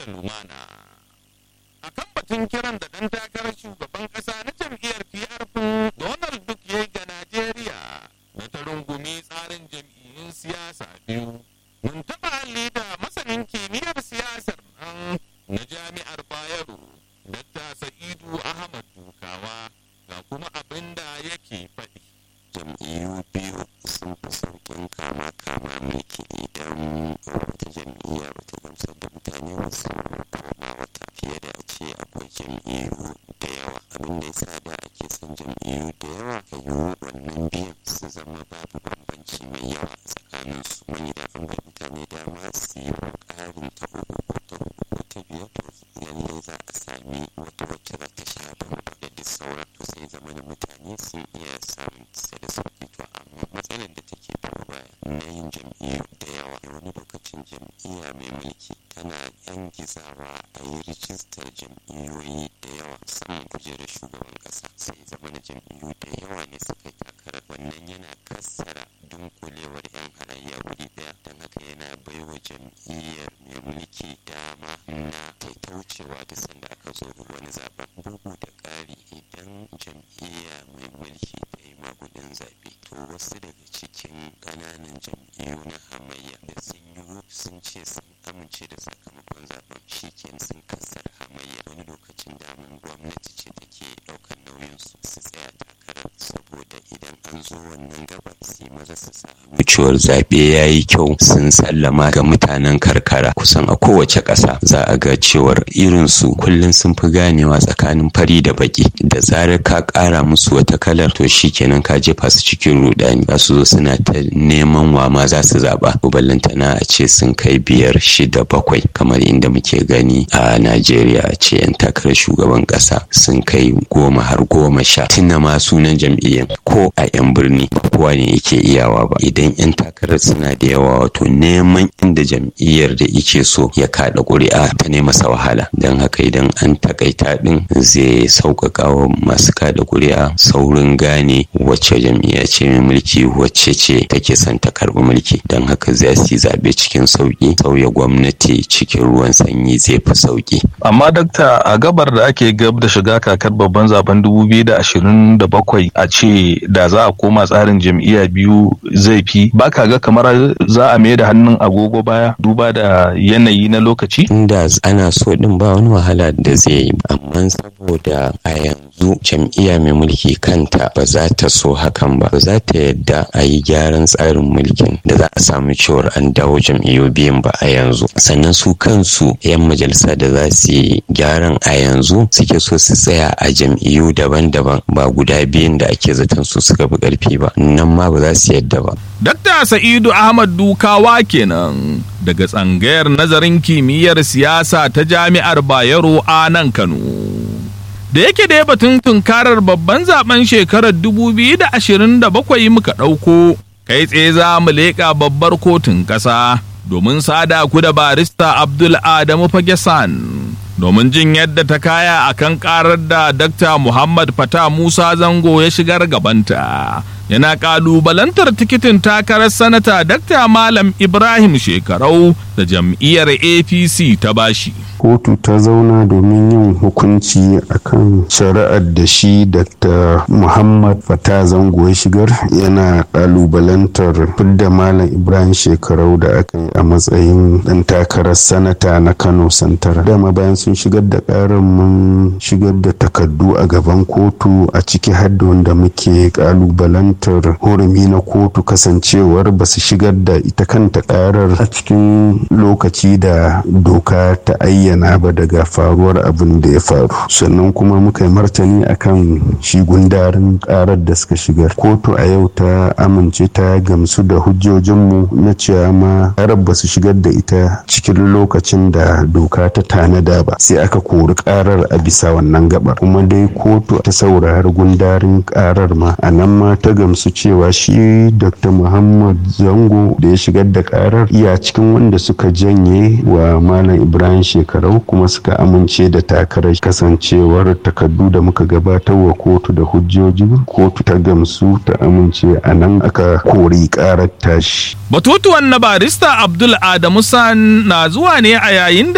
da lumana a kan batun kiran da ɗan takarar shugaban ƙasa na jam'iyyar PRP Donald Duck ya yi ga Najeriya na ta rungumi tsarin jam'iyyun siyasa biyu. Mun taɓa halli da masanin kimiyyar siyasar nan na jami'ar Bayero, Dr. Sa'idu Ahmad Dukawa ga kuma abin da yake faɗi. jam'iyyu biyu sun fi sauƙin kama kama mulki idan wata jam'iyya ba ta gamsar da mutane ba su kama wata fiye da a ce akwai jam'iyyu da yawa abin da yasa da ake son jam'iyyu da yawa ka yi wannan biyan su zama babu bambanci mai yawa tsakanin su wani da an bar mutane dama su yi ƙarin ta uku ko ta uku ko ta biyar to lallai za a sami wata wacce za ta sha bambam da duk sauran to sai zama da mutane sun iya samun sai da sauki to amma matsalar da take biyo baya na yin jam'iyyu da yawa wani lokacin jam'iyya mai mulki tana yan gizawa a yi rijistar jam'iyyoyi da yawa musamman kujerar shugaban kasa sai zama na jam'iyyu da yawa ne suka yi takarar wannan yana kassara dunkulewar yan halayya wuri daya don haka yana baiwa jam'iyyar mai mulki dama na ta wucewa da sanda aka zo wani zaben bugu da ƙari idan jam'iyya mai mulki ta yi magudin zaɓe to wasu daga cikin ƙananan jam'iyyu na hamayya da sun yi sun ce sun amince da sakamakon zaben shi sun kassar hamayya wani lokacin damun gwamnati ce take ɗaukar nauyin su su tsaya takarar saboda idan an zo wannan gabar sai maza su samu wucewar zaɓe ya yi kyau sun sallama ga mutanen karkara kusan a kowace ƙasa za a ga cewar irinsu kullum sun fi ganewa tsakanin fari da baki da zarar ka ƙara musu wata kalar to shi kenan ka jefa su cikin rudani za su zo suna ta neman wa ma za su zaɓa ballantana a ce sun kai biyar shida bakwai kamar inda muke gani a najeriya a ce yan takarar shugaban ƙasa sun kai goma har goma sha tuna ma sunan jam'iyyar ko a yan birni ba kowa ne yake iyawa ba idan yan takarar suna da yawa wato neman inda jam'iyyar da ike so ya kaɗa ƙuri'a ta ne masa wahala don haka idan an takaita ɗin zai sauƙaƙa wa masu kaɗa ƙuri'a saurin gane wacce jam'iyya ce mai mulki wacce ce take son ta karɓi mulki don haka za su yi zaɓe cikin sauƙi sauya gwamnati cikin ruwan sanyi zai fi sauƙi. amma dakta a gabar da ake gab da shiga kakar babban zaben 2027 a ce da za a koma tsarin jam'iyya biyu zai fi baka ga kamar za a mai da hannun agogo baya duba da yanayi na lokaci inda ana so din ba wani wahala da zai yi amma saboda a yanzu jam'iyya mai mulki kanta ba za ta so hakan ba ba za ta yadda a yi gyaran tsarin mulkin da za a samu cewar an dawo jam'iyyu biyun ba a yanzu sannan su kansu 'yan majalisa da za su yi gyaran a yanzu suke so su tsaya a jam'iyyu daban-daban ba guda biyun da ake zaton su suka fi karfi ba nan ma ba za su yadda ba Dakta Sa'idu Ahmad Dukawa kenan daga tsangayar nazarin kimiyyar siyasa ta Jami'ar Bayero a nan Kano. Da yake da batun tunkarar babban zaben shekarar 2027 muka ɗauko, kai tsaye za mu leƙa babbar kotun ƙasa domin sada ku da barista Abdul Adamu Fagesan. Domin jin yadda ta kaya akan karar da Dr. Muhammad Fata Musa Zango ya shigar gabanta. yana kalubalantar tikitin takarar sanata Dr. Malam Ibrahim Shekarau da jam'iyyar APC ta bashi. kotu ta zauna domin yin hukunci akan shari'ar da shi dr muhammad fata zango ya shigar yana kalubalantar fidda malam ibrahim shekarau da aka yi a matsayin dan takarar sanata na kano santar dama bayan sun shigar da karar mun shigar da takardu a gaban kotu a ciki hadda wanda muke kalubalantar hurumi na kotu kasancewar ba su shigar da ita kanta karar a cikin lokaci da doka ta ayyana bayyana ba daga faruwar abin da ya faru sannan kuma muka yi martani akan shi gundarin karar da suka shigar kotu a yau ta amince ta gamsu da hujjojinmu na cewa ma karar ba su shigar da ita cikin lokacin da doka ta tanada ba sai aka kori karar a bisa wannan gabar kuma dai kotu ta saurari gundarin karar ma a nan ma ta gamsu cewa shi dr muhammad zango da ya shigar da karar iya cikin wanda suka janye wa malam ibrahim shekaru shekarau kuma suka amince da takarar kasancewar takardu da muka gabatar wa kotu da hujjoji kotu ta gamsu ta amince a nan aka kori karar tashi Batutuwan na barista Abdul Adamu San na zuwa ne a yayin da